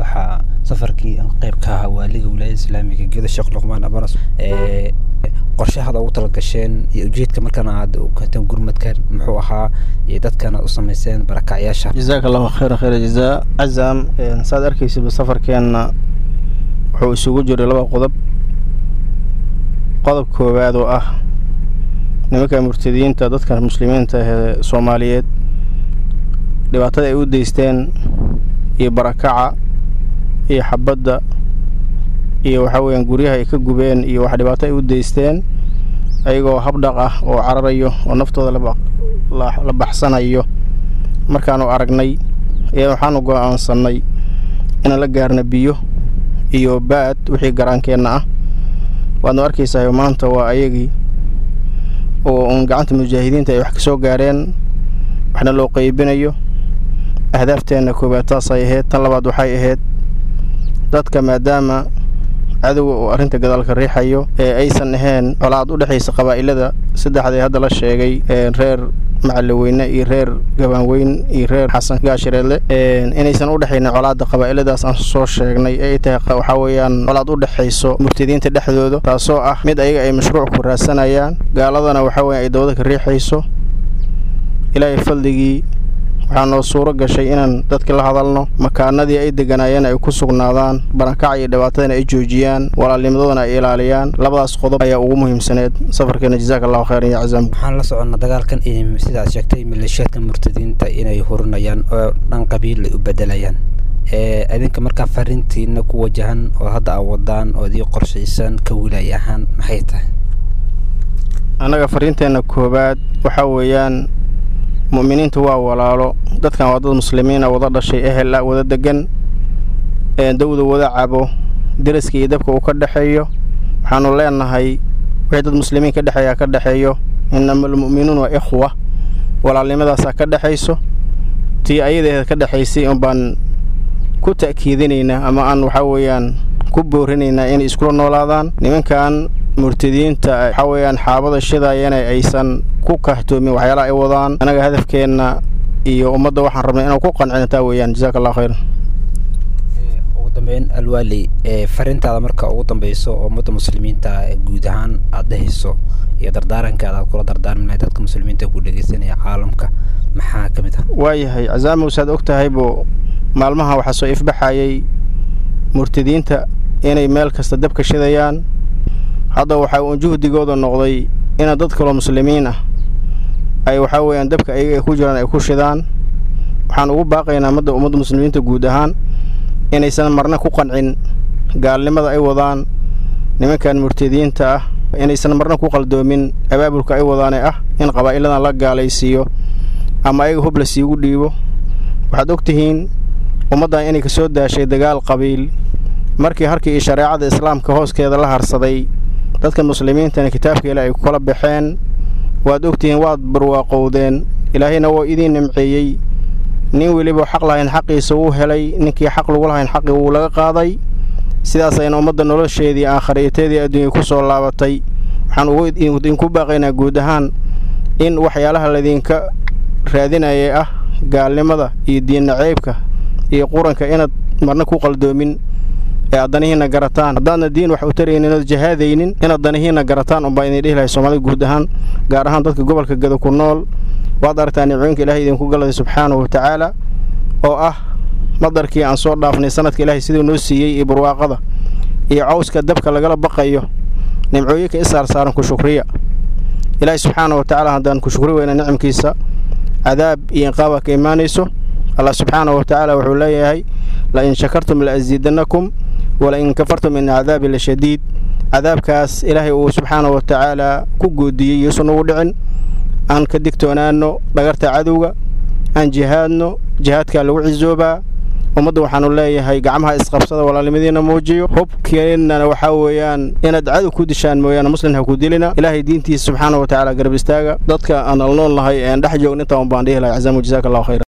waxaa safarkii qayb ka ahaa waaliga wilaayada islaamiga gedo sheekh luqmaan abaras qorshahada ugu talagasheen iyo ujeedka markana aad u keenteen gurmadkan muxuu ahaa iyo dadkan aad u samayseen barakacyaasha jazaaka allahu khayra khayra jazaa cazam saad arkaysid safarkeenna wuxuu isugu jiray laba qodob qodob koowaad oo ah nimanka murtadiyiinta dadka muslimiinta ee soomaaliyeed dhibaatada ay u deysteen iyo barakaca iyo xabadda iyo waxaa weeyaan guryaha ay ka gubeen iyo wax dhibaato ay u deysteen ayagoo habdhaq ah oo cararayo oo naftooda la baxsanayo markaanu aragnay ayaa waxaanu go'aansannay inaan la gaarna biyo iyo baad wixii garaankeenna ah waadnu arkaysahay maanta waa ayagii oo uun gacanta mujaahidiinta ay wax ka soo gaareen waxna loo qeybinayo ahdaafteenna koowaad taasay ahayd tan labaad waxay ahayd dadka maadaama cadowga uu arrinta gadaalka riixayo ee aysan ahayn colaad u dhexaysa qabaa'ilada saddexda ee hadda la sheegay reer macallaweyne iyo reer gabaanweyn iyo reer xasan gaashireedle inaysan u dhexaynin colaadda qabaa'iladaas aan soo sheegnay ee ay tahay waxaa weeyaan colaad u dhexayso murtadiinta dhexdooda taasoo ah mid ayaga ay mashruuc ku raadsanayaan gaaladana waxaa weya ay dawada ka riixayso ilaahay faldigii waxaa noo suuro gashay inaan dadka la hadalno makaanadii ay deganaayeen ay ku sugnaadaan barankaca iyo dhibaatadana ay joojiyaan walaalnimadoodan ay ilaaliyaan labadaas qodob ayaa ugu muhiimsaneed safarkeena jazaaka allahu khayran ya cazaam waxaan la soconnaa dagaalkan sidaad sheegtay maleeshiyaadka murtadiinta inay hurinayaan oo dhan qabiil ay u bedelayaan idinka markaa fariintiina ku wajahan oo hadda aa wadaan oo idii qorshaysan ka wilaay ahaan maxay tahay annaga fariinteenna koowaad waxaa weeyaan mu'miniintu waa walaalo dadkan waa dad muslimiina wada dhashay ehel ah wada degan dawda wada cabo deriska iyo dabka uu ka dhexeeyo waxaanu leenahay wixii dad muslimiin ka dhexeeyaa ka dhexeeyo inama almu'minuun waa ikhwa walaalnimadaasaa ka dhexayso tii ayadeeda ka dhexaysay un baan ku ta'kiidinaynaa ama aan waxaa weeyaan ku boorinaynaa inay iskula noolaadaan nimankan murtadiinta waxaa weeyaan xaabada shidaayana aysan ku kahtoomin waxyaalaha ay wadaan annaga hadafkeenna iyo ummadda waxaan rabnay inaan ku qancino taa weeyaan jazaaka allahu khayran ugu dambeyn alwaali fariintaada marka ugu dambeyso oo ummadda muslimiinta guud ahaan aad dhehayso iyo dardaarankaada aad kula dardaarmi lahay dadka muslimiinta ku dhegeysanaya caalamka maxaa ka mid ah waayahay casaamow saad og tahaybo maalmaha waxaa soo ifbaxayay murtadiinta inay meel kasta dabka shidayaan hadda waxaa uun juhdigooda noqday ina dad kaloo muslimiin ah ay waxaa weeyaan dabka ayaga ay ku jiraan ay ku shidaan waxaan ugu baaqaynaa madda ummadda muslimiinta guud ahaan inaysan marna ku qancin gaalnimada ay wadaan nimankan murtadiinta ah inaysan marna ku qaldoomin abaabulka ay wadaane ah in qabaa'iladan la gaalaysiiyo ama ayaga hub la siigu dhiibo waxaad og tihiin ummaddan inay ka soo daashay dagaal qabiil markii harkii iyo shareecada islaamka hooskeeda la harsaday dadka muslimiintana kitaabka ilaah ay ku kala baxeen waad ogtihiin waad barwaaqowdeen ilaahayna waa idiin nimceeyey nin weliba xaq lahayn xaqiisa wuu helay ninkii xaq lagu lahayn xaqii wuu laga qaaday sidaas ayna ummadda nolosheedii aakhariyateedii adduunya ku soo laabatay waxaan idinku baaqaynaa guud ahaan in waxyaalaha laydinka raadinaya ah gaalnimada iyo diinna ceybka iyo quranka inaad marna ku qaldoomin ee aad danihiinna garataan haddaadna diin wax u taraynin ood jahaadaynin inaad danihiinna garataan unbaa idin dhihi lahay soomaalida guud ahaan gaar ahaan dadka gobolka gado ku nool waad aragtaa nimcooyinka ilaahay idinku galaday subxaanahu wa tacaala oo ah madarkii aan soo dhaafnay sanadka ilaahay siduu noo siiyey iyo barwaaqada iyo cawska dabka lagala baqayo nimcooyinka isaar saaran ku shukriya ilaahay subxaana wa tacaala haddaan ku shukri weyna nicamkiisa cadaab iyo inqaaba ka imaanayso allah subxaanahu wa tacaala wuxuu leeyahay la in shakartum la asiidannakum wala in kafartum in cadaabi la shadiid cadaabkaas ilaahay uu subxaanahu wa tacaala ku goodiyey yuusan ugu dhicin aan ka digtoonaanno dhagarta cadowga aan jihaadno jihaadkaa lagu cisoobaa ummadda waxaanu leeyahay gacmaha isqabsada walaalnimadiina muujiyo hubkeennana waxaa weeyaan inaad cadow ku dishaan mooyaane muslim ha ku dilina ilaahay diintiisa subxaana wa tacaala garab istaaga dadka aan alnool nahay ean dhex joogn intaa un baan dhihi lahay casaamu jazaaka allahu khayra